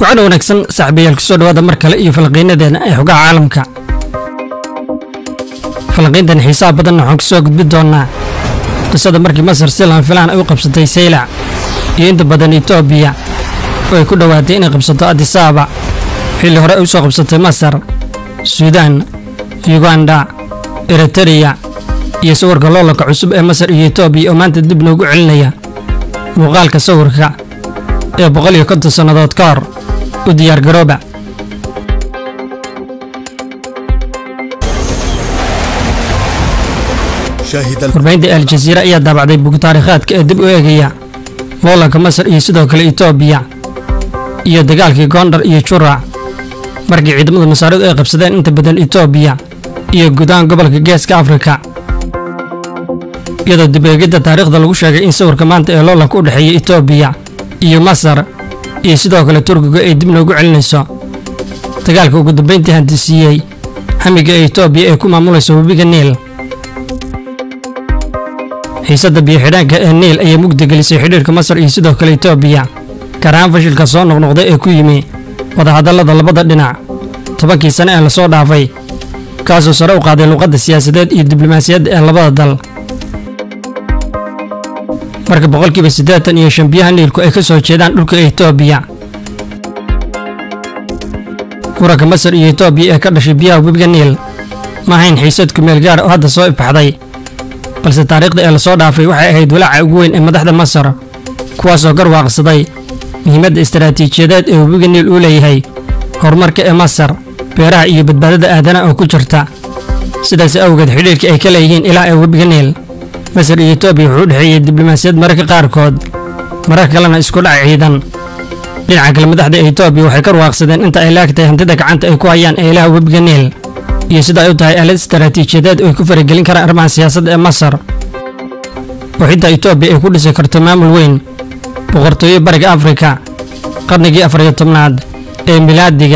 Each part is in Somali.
waxaana wanaagsan saaxiibayaal kusoo dhawaada mar kale iyo falqiinadeena ee xogaha caalamka falqiintan xiisaha badanna waxaan kusoo gudbi doonaa qisada markii masar si laan filaan ay u qabsatay saylac iyo inta badan etoobiya oo ay ku dhowaatay inay qabsato adisaaba xilli hore ay u soo qabsatay masar suudaan yuganda eritariya iyo sawirka loolanka cusub ee masar iyo etoobiya oo maanta dib noogu celinaya muuqaalka sawirka ee boqol iyo konton sannadood ka hor u diyaargarooba warbaahinta aljaziira ayaa daabacday bug taariikhaadka ee dib u eegaya loolanka masar iyo sidoo kale etoobiya iyo dagaalkii goondhar iyo jurac markii ciidamada masaaridu ay qabsadeen inta badan etoobiya iyo gudahaan gobolka geeska afrika iyadoo dib eegidda taariikhda lagu sheegay in sawirka maanta ee loolanka u dhexeeya etoobiya iyo masar iyo sidoo kale turkiga ay dib noogu celinayso dagaalka ugu dambayntii handisiiyey hamiga ee etoobiya ee ku maamulaysa webiga niil xiisadda biyo-xidhaanka ee niil ayaa mugdi gelisay xidhiirka masar iyo sidoo kale etoobiya gaar ahaan fashilka soo noqnoqday ee ku yimi wadahadallada labada dhinac tobankii sane ee lasoo dhaafay kaasoo sare u qaaday luuqadda siyaasadeed iyo diblomaasiyadda ee labada dal marka boqolkiiba siddeetan iyo shan biyaha niilku ay ka soo jeedaan dhulka etoobiya muranka masar iyo etoobiya ee ka dhashay biyaha webiga niil ma ahayn xiisad kumeel gaara oo hadda soo ifbaxday balse taariikhda ee lasoo dhaafay waxay ahayd walaaca ugu weyn ee madaxda masar kuwaasoo garwaaqsaday muhiimadda istaraatiijiyadeed ee webiga niil uu leeyahay horumarka ee masar beeraha iyo badbaadada aadanaha oo ku jirta sidaas awgeed xidhiirka ay ka leeyihiin ilaa ee webiga niil masar iyo etoobiya wuxuu u dhexeeyey diblomaasiyad mararka qaarkood mararka kalena isku dhac ciidan dhinaca kale madaxda etoobiya waxay ka ruwaaqsadeen inta ay laagtahay hantida gacanta ay ku hayaan ee ilaha webiga niil iyo sida ay u tahay aalad istaraatiijiyadeed oo ay ku faragelin karaan arrimaha siyaasadda ee masar oo xitaa etoobiya ay ku dhisi karto maamul weyn boqortooyo bariga afrika qarnigii afariyo tobnaad ee milaadiga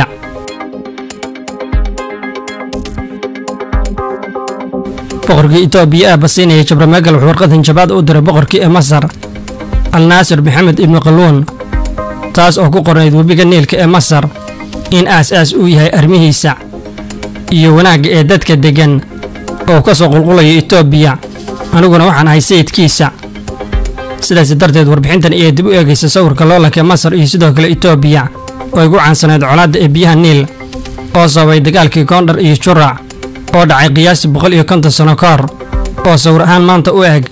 boqorkii etoobiya ah basiinaya jabramegal wuxuu warqad hanjabaad u diray boqorkii ee masar al naasir maxamed ibnu qalluun taas oo ku qornayd webiga niilka ee masar in aas-aas uu yahay arrimihiisa iyo wanaagga ee dadka deggan oo ka soo qulqulaya etoobiya aniguna waxaan ahay sayidkiisa sidaas darteed warbixintan ayaa dib u eegaysa sawirka loolanka ee masar iyo sidoo kale etoobiya oo ay gu caansanayd colaadda ee biyaha niil oo sababay dagaalkii koondhar iyo jurac oo dhacay qiyaastii boqol iyo konton sanno ka hor oo sawir ahaan maanta u eg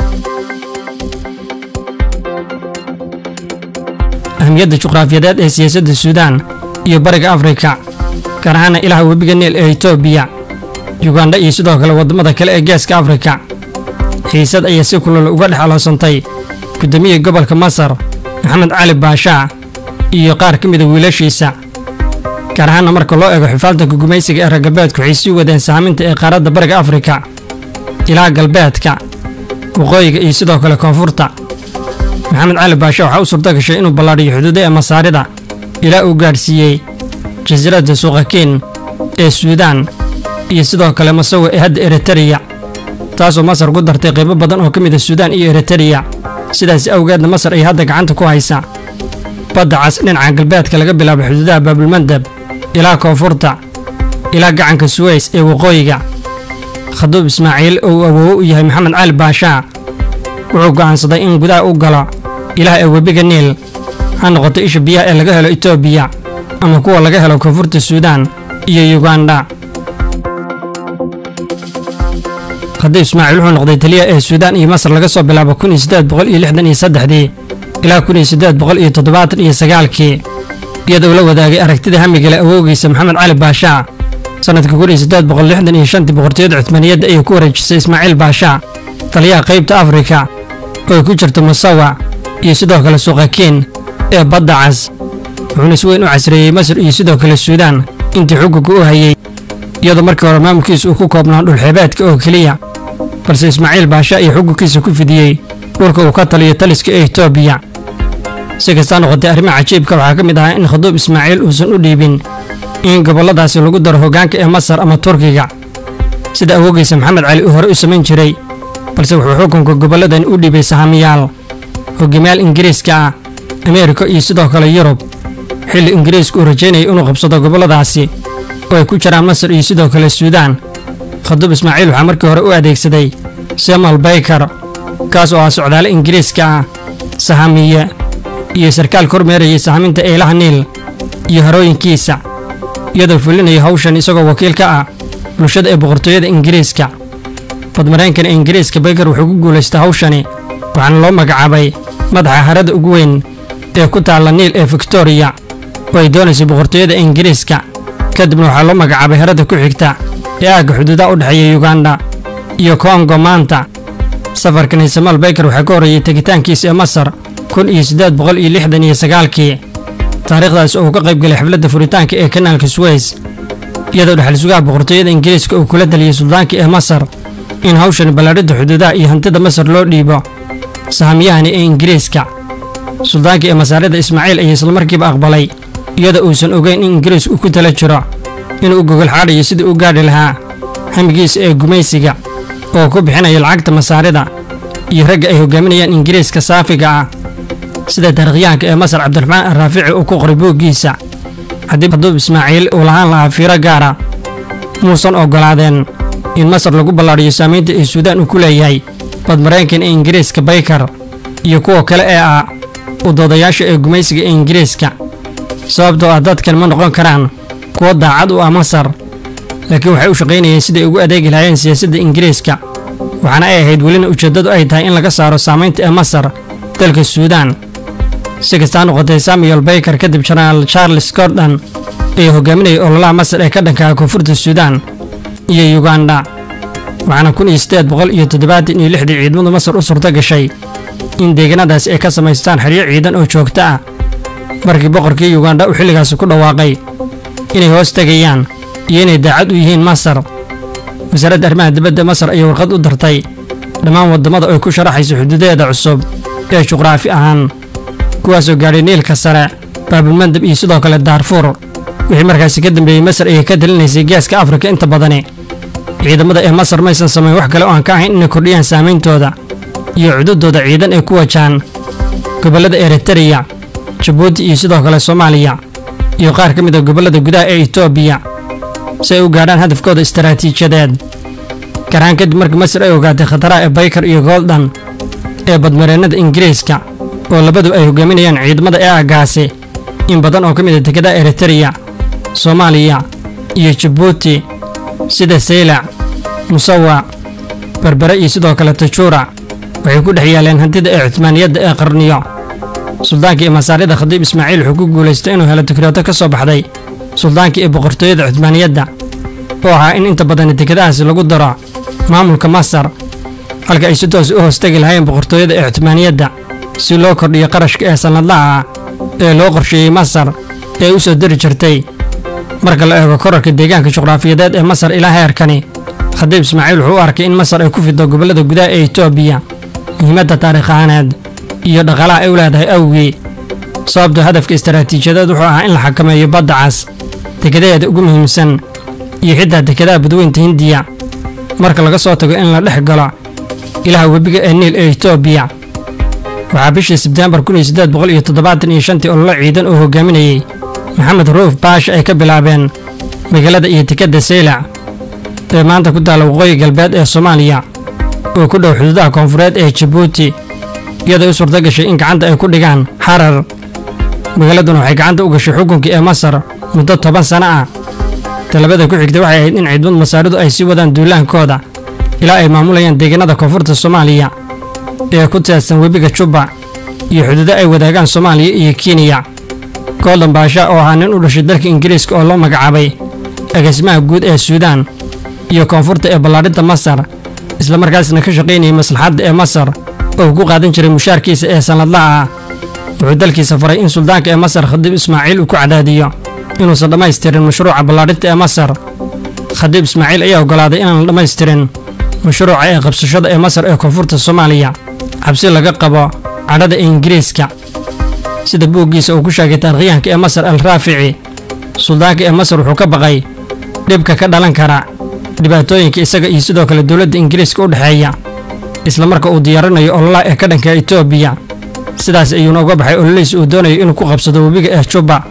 ahmiyadda juqraafiyadeed ee siyaasadda suudaan iyo bariga afrika gaar ahaana ilaha webiga niil ee etoobiya yuganda iyo sidoo kale waddamada kale ee geeska afrika xiisad ayaa si kulol uga dhex aloosantay guddoomiya gobolka masar maxamed cali baashaa iyo qaar ka mida wiilashiisa gaar ahaana marka loo eego xifaaltanka gumaysiga ee reer galbeedku waxay sii wadeen saaminta ee qaaradda bariga afrika ilaa galbeedka waqooyiga iyo sidoo kale koonfurta maxamed cali baasha waxaa u suurto gashay inuu ballaadhiyo xuduudaha masaarida ilaa uu gaadhsiiyey jasiiradda suuqakiin ee suudaan iyo sidoo kale masawe ee hadda eritariya taasoo masar ku dartay qaybo badan oo ka mid a suudaan iyo eritariya sidaas awgeedna masar ay hadda gacanta ku haysa badda cas dhinaca galbeedka laga bilaabo xuduudaha baabulmandab ilaa koonfurta ilaa gacanka suweys ee waqooyiga khaduub ismaaciil oo uu awoowo u yahay maxamed cali baashaa wuxuu go'aansaday in gudaha u galo ilaah ee webiga niil ha noqoto isha biyaha ee laga helo etoobiya ama kuwa laga helo koonfurta suudaan iyo yuganda khadiib ismaaciil wuxuu noqday taliya ee suudaan iyo masar laga soo bilaabo kun iyo siddeed boqol iyo lixdan iyo saddexdii ilaa kun iyo siddeed boqol iyo toddobaatan iyo sagaalkii iyadoo la wadaagay aragtida hamigale awowgiisa maxamed cali baashaa sannadka kun iyo siddeed boqol lixdan iyo shantii boqortooyada cuthmaaniyadda ayay ku wareejisay ismaaciil baashaa taliyaha qaybta afrika oo ay ku jirto musawa iyo sidoo kale suuqakiin ee badda cas wuxuuna si weyn u casreeyey masar iyo sidoo kale suudaan intii xukunka u hayey iyadoo markii hore maamulkiisa uu ku koobnaa dhulxeebeedka oo keliya balse ismaaciil baasha iyo xukunkiisa ku fidiyey dhulka uu ka taliyo taliska ee etoobiya si kastaa noqotay arrimaha cajiibka waxaa ka mid ahaa in khaduub ismaaciil uusan u dhiibin in gobolladaasi lagu daro hoggaanka ee masar ama turkiga sida awoogiisa maxamed cali uu hore u samayn jiray balse wuxuu xukunka gobolladan u dhiibay sahamiyaal hogaamiyaal ingiriiska ah ameerika iyo sidoo kale yurub xilli ingiriisku uu rajaynayay inuu qabsado gobolladaasi oo ay ku jiraan masar iyo sidoo kale suudaan khadub ismaaciil waxaa markii hore u adeegsaday samuel bayker kaas oo ah socdaale ingiriiska ah sahamiye iyo sarkaal kormeerayay sahaminta eelaha niil iyo harooyinkiisa iyadoo fulinaya hawshan isagoo wakiil ka ah bulshada ee boqortooyada ingiriiska badmareenkan ee ingiriiska bayker wuxuu ku guulaystay hawshani waxaana loo magacaabay madaxa harada ugu weyn ee ku taalla niil ee victoriya oo ay doonaysay boqortooyada ingiriiska kadibna waxaa loo magacaabay harada ku xigta ee aagga xuduudaha u dhexeeya yuganda iyo kongo maanta safarkani samuel bayker waxaa ka horreeyey tegitaankiisa ee masar kun iyo siddeed boqol iyo lixdan iyo sagaalkii taariikhdaas oo uu ka qayb galay xafladda furitaanka ee kanaalka suweys iyadoo dhexal sugaha boqortooyada ingiriiska uu kula taliyey suldaanka ee masar in hawshan ballaadhidda xuduudaha iyo hantida masar loo dhiibo sahamyahani ee ingiriiska suldaanka ee masaarida ismaaciil ayaa islamarkiiba aqbalay iyadoo uusan ogeyn in ingiriis uu ku tala jiro inuu u gogol xaadhayo sidii u gaadhi lahaa hamigiisa ee gumaysiga oo ku bixinaya lacagta masaarida iyo ragga ay hogaaminayaan ingiriiska saafiga ah sida taarikhyahanka ee masar cabdiraxmaan arraafici uu ku qoray buuggiisa haddii haduub ismaaciil uu lahaan lahaa fiiro gaara muusan oggolaadeen in masar lagu ballaadhiyo saamaynta ee suudaan uu ku leeyahay badmareenkan ee ingiriiska bayker iyo kuwa kale ee ah udoodayaasha ee gumaysiga ee ingiriiska sababtoo ah dadkan ma noqon karaan kuwo daacad u ah masar laakiin waxay u shaqaynayeen siday ugu adeegi lahaayeen siyaasadda ingiriiska waxaana ay ahayd welina ujeeddadu ay tahay in laga saaro saamaynta ee masar dalka suudaan si kastaa noqotay samuel bayker kadib jenaraal charles gordon ee hogaaminayay ololaha masar ee ka dhankaha koonfurta suudaan iyo yuganda waxaana kun iyo siddeed boqol iyo toddobaatan iyo lixdii ciidamadu masar u suurto gashay in deegaanadaasi ay ka samaystaan xeryo ciidan oo joogto ah markii boqorkii yuganda uu xilligaasi ku dhawaaqay inay hoos tegayaan iyo inay daacad u yihiin masar wasaaradda arrimaha dibadda masar ayaa warqad u dartay dhammaan waddamada ay ku sharaxayso xuduudaheeda cusub ee juqraafi ahaan kuwaasoo gaadhay niilka sare baabulmandab iyo sidoo kale daarfuur wixii markaasi ka dambeeyey masar ayay ka talinaysay geeska afrika inta badani ciidamada ee masar maysan samayn wax kale oo aan ka ahayn inay kordhiyaan saameyntooda iyo cududooda ciidan ee ku wajahan gobollada eritreya jabuuti iyo sidoo kale soomaaliya iyo qaar ka mid a gobollada gudaha ee etoobiya si ay u gaadhaan hadafkooda istaraatiijiyadeed garahaan kadib markii masar ay ogaatay khataraha ee bayker iyo goldan ee badmareennada ingiriiska oo labadu ay hogaaminayaan ciidamada ee aagaasi in badan oo ka mid a dekedaha eritreya soomaaliya iyo jabuuti sida saylac musawac berbere iyo sidoo kale tajuura waxay ku dhex yaaleen hantida ee cuhmaaniyadda ee qarniyo suldaankii ee masaarida khadiib ismaaciil wuxuu ku guulaystay inuu helo tikraato ka soo baxday suldaankii ee boqortooyada cuhmaaniyadda oo ahaa in inta badan dekedahaasi lagu daro maamulka masar halka ay si toos u hoostegi lahaayeen boqortooyada ee cuhmaaniyadda si loo kordhiyo qarashka ee sannadlaha ah ee loo qorsheeyey masar ee u soo diri jirtay marka la eego korarka deegaanka juqraafiyadeed ee masar ilaa heerkani khadiib ismaaciil wuxuu u arkay in masar ay ku fido gobollada gudaha ee etoobiya muhiimadda taariikh ahaaneed iyo dhaqaalaha ay u leedahay awgii sababtoo hadafka istaraatiijiyadeed wuxuu ahaa in la xakameeyo badda cas dekedaheeda ugu muhiimsan iyo xitaa dekedaha badweynta hindiya marka laga soo tago in la dhex galo ilaha webiga ee niil ee etoobiya waxaa bishii sebteembar kun iyo siddeed boqol iyo toddobaatan iyo shantii ololo ciidan oo hogaaminayey maxamed ruuf baasha ay ka bilaabeen magaalada iyo dekedda saylac ee maanta ku taalla waqooyi galbeed ee soomaaliya oo ku dhow xuduudaha koonfureed ee jabuuti iyadoo u suurto gashay in gacanta ay ku dhigaan xarar magaaladuna waxay gacanta u gashay xukunkii ee masar muddo toban sano ah talabada ku xigtay waxay ahayd in ciidamada masaaridu ay sii wadaan duulaankooda ilaa ay maamulayaan deegaanada koonfurta soomaaliya ee ku teedsan webiga jubba iyo xuduudo ay wadaagaan soomaaliya iyo kenya goldan baasha oo ahaa nin u dhashay dalka ingiriiska oo loo magacaabay agaasimaha guud ee suudaan iyo koonfurta ee ballaadhinta masar islamarkaasna ka shaqaynayay maslaxadda ee masar oo uu ku qaadan jiray mushaarkiisa ee sannadlaha ah wuxuu dalkiisa faray in suldaanka ee masar khadiib ismaaciil uu ku cadaadiyo inuusan dhammaystirin mashruuca ballaadhinta ee masar khadiib ismaaciil ayaa oggolaaday inaan la dhammaystirin mashruuca ee qabsashada ee masar ee koonfurta soomaaliya cabsi laga qabo cadhada ee ingiriiska sida buuggiisa uu ku sheegay taarikhyahanka ee masar al raafici suldaanka ee masar wuxuu ka baqay dhibka ka dhalan kara dhibaatooyinka isaga iyo sidoo kale dowladda ingiriiska u dhexeeya isla marka uu diyaarinayo ololaha ee ka dhanka etoobiya sidaas ayuuna uga baxay ololihiis uu doonayo inuu ku qabsado webiga ee jubba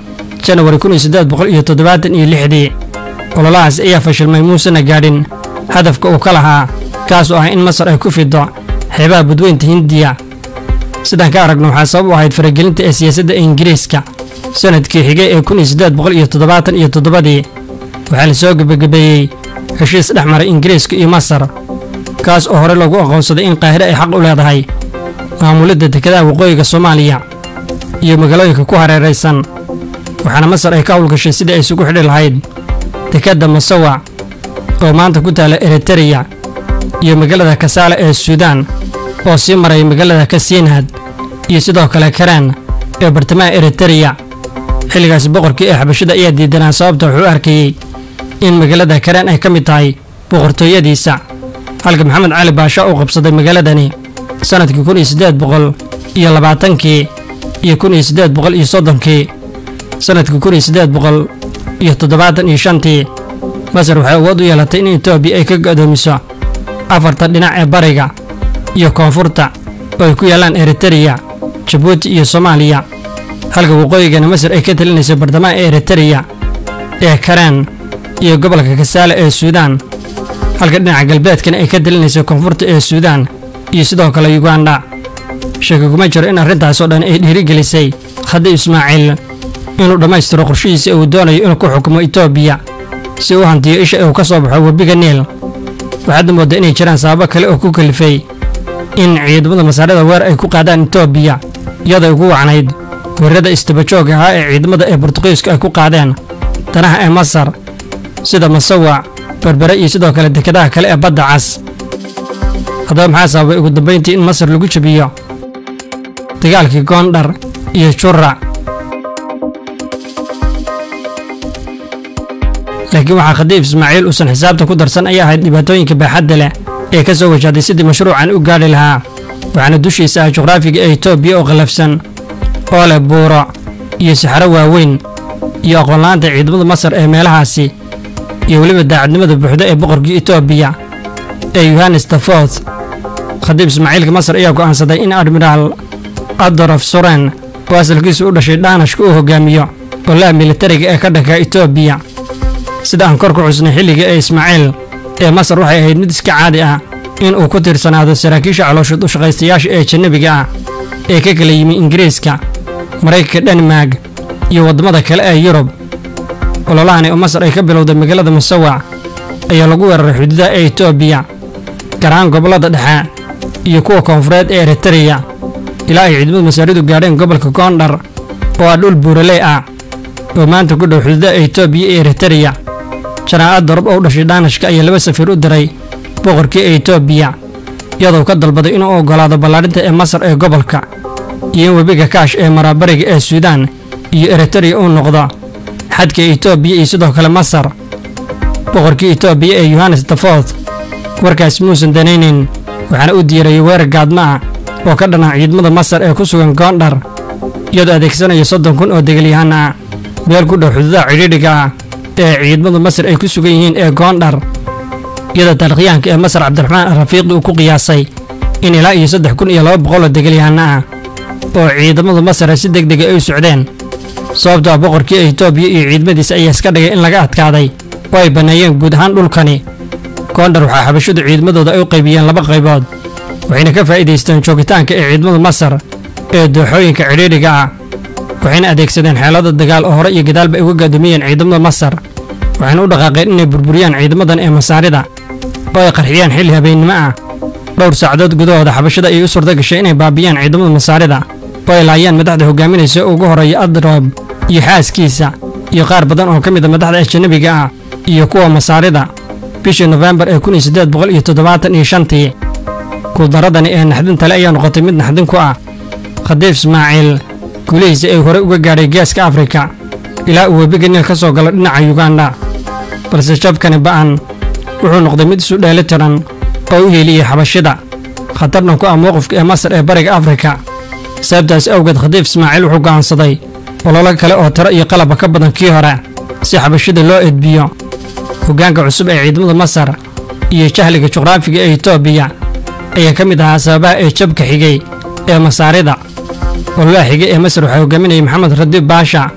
janawari kun iyo siddeed boqol iyo toddobaatan iyo lixdii ololahaas ayaa fashilmay muusena gaadhin hadafka uu ka lahaa kaas oo ah in masar ay ku fido xeebaha badweynta hindiya sidaan ka aragno waxaa sabab u ahayd faragelinta ee siyaasadda ingiriiska sanadkii xigay ee kun iyo siddeed boqol iyo toddobaatan iyo toddobadii waxaa la soo gebagabeeyey heshiis dhex maray ingiriiska iyo masar kaas oo hore lagu aqoonsaday in qaahire ay xaq u leedahay maamulidda dekedaha waqooyiga soomaaliya iyo magaalooyinka ku hareeraysan waxaana masar ay ka howlgashay sidii ay isugu xidhi lahayd dekedda masawac oo maanta ku taala eritereya iyo magaalada kasaale ee suudaan oo sii maray magaalada kasiinhad iyo sidoo kale karaan ee bartamaha eritereya xilligaasi boqorkii ee xabashada ayaa diidanaa sababta wuxuu arkayey in magaalada karaan ay ka mid tahay boqortooyadiisa halka maxamed cali baasha uu qabsaday magaaladani sannadkii kun iyo siddeed boqol iyo labaatankii iyo kun iyo siddeed boqol iyo soddonkii sannadkii kun iyo siddeed boqol iyo toddobaatan iyo shantii masar waxay awood u yeelatay in etoobiya ay ka go'doomiso afarta dhinac ee bariga iyo koonfurta oo ay ku yaallaan eritereya jabuuti iyo soomaaliya halka waqooyigana masar ay ka talinayso bartamaha ee eritereya ee karaan iyo gobolka kasaale ee suudaan halka dhinaca galbeedkana ay ka talinayso koonfurta ee suudaan iyo sidoo kale yuganda sheeki kuma jiro in arrintaasoo dhan ay dhiirigelisay khadi ismaaciil inuu dhammaystiro qorshihiisa uu doonayo inuu ku xukumo etoobiya si uu hantiyo isha ee uu ka soo baxo webiga niil waxaadna mooddaa inay jiraan sababo kale oo ku kalifay in ciidamada masaarada weer ay ku qaadaan etoobiya iyadoo ugu wacnayd weerarada istabajooga ahaa ee ciidamada ee bortuqiisku ay ku qaadeen danaha ee masar sida masawac berbere iyo sidoo kale dekedaha kale ee badda cas haddaba maxaa sababay ugu dambayntii in masar lagu jabiyo dagaalkii goondhar iyo jura laakiin waxaa khadiif ismaaciil uusan xisaabta ku darsan ayaa ahayd dhibaatooyinka baaxadda leh ee ka soo wajahday sidii mashruucan u gaadhi lahaa waxaana dushiisa ah juqraafiga ee etoobiya oo qallafsan oo leh buuro iyo saxaro waaweyn iyo aqoonla'aanta ciidamada masar ee meelahaasi iyo weliba daacadnimada buuxda ee boqorkii etoobiya ee yohanes tafoth khadiib ismaaciilka masar ayaa go'aansaday in admiraal adorof suren oo asalkiisu u dhashay dhaanashka uu hogaamiyo golaha militariga ee ka dhanka etoobiya sida aan kor ku xusnay xilliga ee ismaaciil ee masar waxay ahayd mid iska caadi ah in uu ku tiirsanaado saraakiisha calooshood u shaqaystayaasha ee jannabiga ah ee ka kala yimi ingiriiska maraykanka dhenmark iyo waddamada kale ee yurub ololahani oo masar ay ka bilowday magaalada musawac ayaa lagu weeraray xuduudaha ee etoobiya gaar ahaan gobollada dhexe iyo kuwa koonfureed ee eritereya ilaa ay ciidamada masaaridu gaadheen gobolka goondhar oo ah dhul buuraley ah oo maanta ku dhow xuduudaha etoobiya iyo eritereya janaaca dorob oo u dhashay dhaanashka ayaa laba safiir u diray boqorkii etoobiya iyadoo ka dalbaday inuu oggolaado ballaadhinta ee masar ee gobolka iyo in webiga kaash ee maraabariga ee suudaan iyo eritereya uu noqdo xadka etoobiya iyo sidoo kale masar boqorkii etoobiya ee yohanes tafoth warkaas muusan danaynin waxaana u diirayay weerar gaadma ah oo ka dhanaa ciidamada masar ee ku sugan goondhar iyadoo adeegsanaya soddon kun oo degalyahaan ah meel ku dhow xuduudaha cidhiidhiga ah ee ciidamada masar ay ku sugan yihiin ee goondhar iyadoo taarikhyahanka ee masar cabdiraxmaan arafiiqi uu ku qiyaasay in ilaa iyo saddex kun iyo laba boqol oo degalyahanna ah oo ciidamada masar si deg dega ay u socdeen sababtoo ah boqorkii etoobiya iyo ciidamadiisa ayaa iska dhigay in laga adkaaday oo ay banneeyeen guud ahaan dhulkani goondhar waxaa xabashadu ciidamadooda ay u qaybiyeen laba qaybood waxayna ka faa'iidaysteen joogitaanka ee ciidamada masar ee dooxooyinka cidhiidhiga ah waxayna adeegsadeen xeelado dagaal oo hore iyo gadaalba ay uga gaadumiyeen ciidamada masar waxayna u dhaqaaqeen inay burburiyaan ciidamadan ee masaarida oo ay qarxiyaan xilli habeennimo ah dhowr saacadood gudahooda xabashada ayay u suurta gashay inay baabiyaan ciidamada masaarida oo ay laayaan madaxda hogaaminaysa ugu horreeya adroob iyo xaaskiisa iyo qaar badan oo ka mid a madaxda ajanabiga ah iyo kuwa masaarida bishii nofembar ee kun iyo siddeed boqol iyo toddobaatan iyo shantii guuldaradani ee naxdin tale ayaa noqotay mid naxdin ku ah khadiif ismaaciil guulihiisa ay horey uga gaadhay geeska afrika ilaa uu webiga niil ka soo galo dhinaca yuganda balse jabkani ba'an wuxuu noqday mid isu dheeli tiran oo u hiiliyey xabashida khatarna ku ah mowqifka ee masar ee bariga afrika sababtaas awgeed khadiif ismaaciil wuxuu go'aansaday ololo kale oo tiro iyo qalaba ka badan kii hore si xabashida loo edbiyo hoggaanka cusub ee ciidamada masar iyo jahliga juqraafiga ee etoobiya ayaa ka mid ahaa sababaha ee jabka xigay ee masaarida ololaha xigay ee masar waxaa hogaaminayay maxamed radiib baasha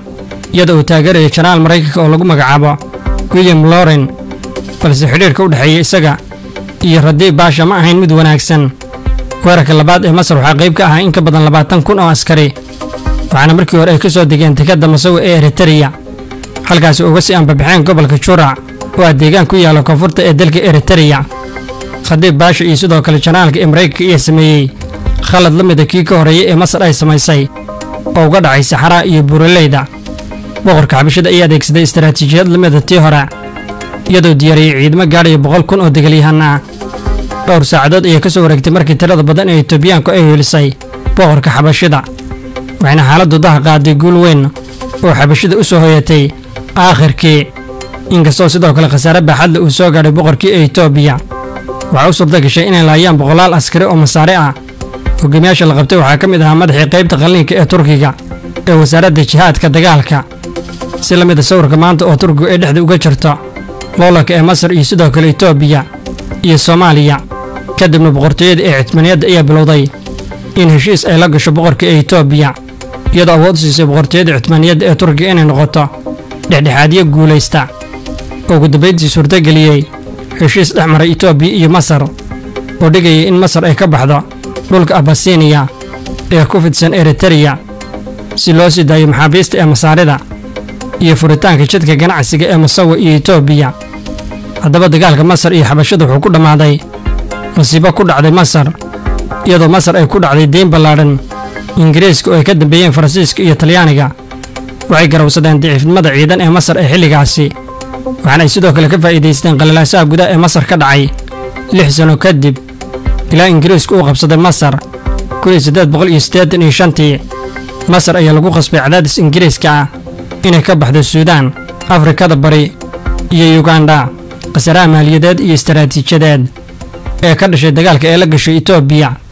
iyada uu taageerayo janaal maraykanka oo lagu magacaabo william loren balse xidhiirka u dhexeeya isaga iyo radiib baasha ma ahayn mid wanaagsan weerarka labaad ee masar waxaa qayb ka ahaa in ka badan labaatan kun oo askari waxaana markii hore ay ka soo degeen dekadda masawi ee eritereya halkaasi uga sii anbabaxeen gobolka jurac oo ah deegaan ku yaalla koonfurta ee dalka eritereya khadiib baasha iyo sidoo kale janaalka ee maraykanka ayaa sameeyey khalad la mida kii ka horreeyay ee masar ay samaysay oo uga dhacay saxaraa iyo buuraleyda boqorka xabashada ayaa adeegsaday istaraatiijiyad la mida tii hore iyadoo diyaariyey ciidamo gaadhaya boqol kun oo degaalyahan ah dhowr saacadood ayaa ka soo wareegtay markii tirada badan ee etoobiyaanku ay helisay boqorka xabashida waxayna xaaladdu daha qaaday guul weyn oo xabashida u soo hoyatay aakhirkii inkastoo sidoo kale khasaare baaxadle uu soo gaadhay boqorkii ee etoobiya waxaa u suurta gashay inay laayaan boqolaal askari oo masaare ah hogaamiyaasha la qabtay waxaa ka mid ahaa madaxii qaybta qalliinka ee turkiga ee wasaaradda jihaadka dagaalka si la mid a sawirka maanta oo turkigu ay dhexda uga jirto loolanka ee masar iyo sidoo kale etoobiya iyo soomaaliya kadibna boqortooyada ee cidmaniyadda ayaa bilowday in heshiis ay la gasho boqorka ee etoobiya iyadoo awood u siisay boqortooyada cidmaniyadda ee turkiga inay noqoto dhexdhexaadyo guulaysta oo ugu dambayntii suurtageliyey heshiis dhex maray etoobiya iyo masar oo dhigayay in masar ay ka baxdo dhulka abasiniya ee ku fidsan eritereya si loo sii daayo maxaabiista ee masaarida iyo furitaanka jidka ganacsiga ee masawa iyo etoobiya haddaba dagaalka masar iyo xabashada wuxuu ku dhammaaday masiibo ku dhacday masar iyadoo masar ay ku dhacday deyn ballaadhan ingiriiska oo ay ka dambeeyeen faransiiska iyo talyaaniga waxay garawsadeen daciifnimada ciidan ee masar ee xilligaasi waxaana ay sidoo kale ka faa'iidaysteen qalalaasaha gudaha ee masar ka dhacay lix sano kadib ilaa ingiriisku uu qabsaday masar tii masar ayaa lagu qasbay cadaadis ingiriiska ah inay ka baxdo suudaan afrikada bari iyo yugandha khasaraha maaliyadeed iyo istaraatiijiyadeed ee ka dhashay dagaalka ee la gashay etoobiya